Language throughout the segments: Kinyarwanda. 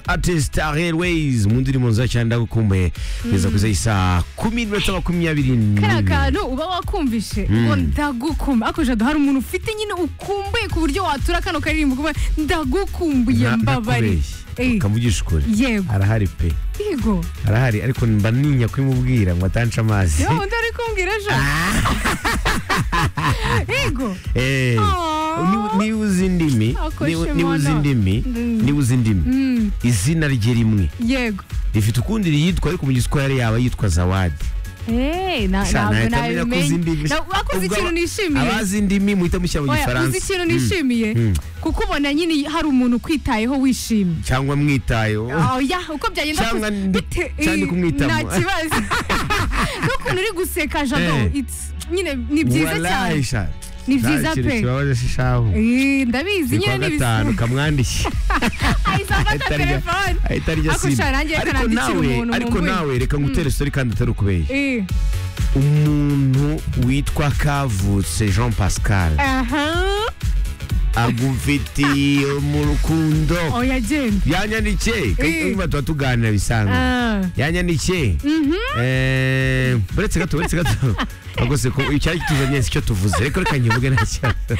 artist Railways mu ndirimbo nziza cyane ndagukumbuye kugeza ku isaha kumi n'iminota makumyabiri kariya n'ibiri kantu uba wakumvishe ngo ndagukumbuye ariko jado hari umuntu ufite nyine ukumbuye ku buryo watura kano karirimbo kuba ndagukumbuye Nta- mbabari nakubeshye. Eh, ukamugisha ukuri yego arahari pe yego arahari ariko mba ninya kubimubwira ngo atanca amazi niba wundi ari kumbwira ejo yego Eh, Aww. niba- niba uzi indimi Ako niba- niba Shimona. uzi indimi Mm. niba uzi indimi Mm, izina rye rimwe yego rifite ukundi riyitwa ariko mu giswahili yaba yitwa zawadi Eh, na- Sha, ntabwo nahita menya ko uzi indimi. nabimenye Na- wakoze Ubwo ikintu aba- nishimiye abazi indimi muhita mushyira mu Oya, gifaransa uzi ikintu Mm. nishimiye Mm. kukubona nyine hari umuntu ukwitayeho wishimye cyangwa mwitayeho oya uko byagenda Cyangwa kose- ndi- bite- cyangwa ndi kumwitamo. nta kibazo n'ukuntu uri guseka jado Eh. it's- nyine ni byiza cyane cyane Ni byiza pe. kibabaje shishahu Eh, ndabizi ni kuwa nyine ni gatanu ibisubizo kamwandikiye ahise afata Ahita arya- telefone ahita arya Ako sida sha, nanjye reka ariko nandikire nawe umuntu ariko mumbuye. nawe reka ngutere story kandi atari ukubeshya Eh, umuntu witwa kavutse jean pascal aha agufitiye mu rukundo oya genda yanyandikiye Eh. niba tuba tuganira bisanga Ah, yanyandikiye mhm. Eh, buretse gato buretse gato rwose ko icyari kituzanye si cyo tuvuze ariko reka nkivuge nta kibazo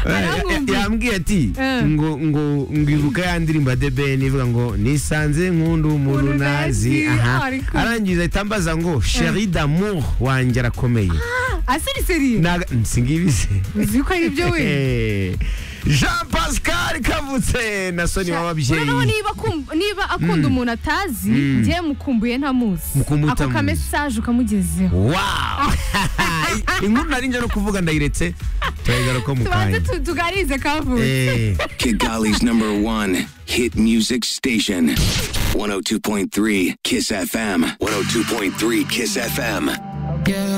Baramwumvira. yambwiye ati Eh. ngo ngo ngibuka ya ndirimbo ya debeni ivuga ngo nisanze nkunda umuntu Umuntu nazi nazi, aha ariko- arangiza ahita ambaza ngo sheri d'amour wanjye arakomeye aseriseri Naga- singibize uzi ko ari byo we Eh, jean pascal kavutse na soni Noneho w'ababyeyi niba akum- niba akunda umuntu atazi Mm. njye mukumbuye ntamuzi Mukumbuye ako utamuzi. kamesaje ukamugezeho wow inkuru nari njya no kuvuga ndayiretse turayigaruka mu tubanze kanya tu- tuganirize kavutse Eh. Kigali's number one hit music station. 102.3 Kiss FM. 102.3 Kiss FM.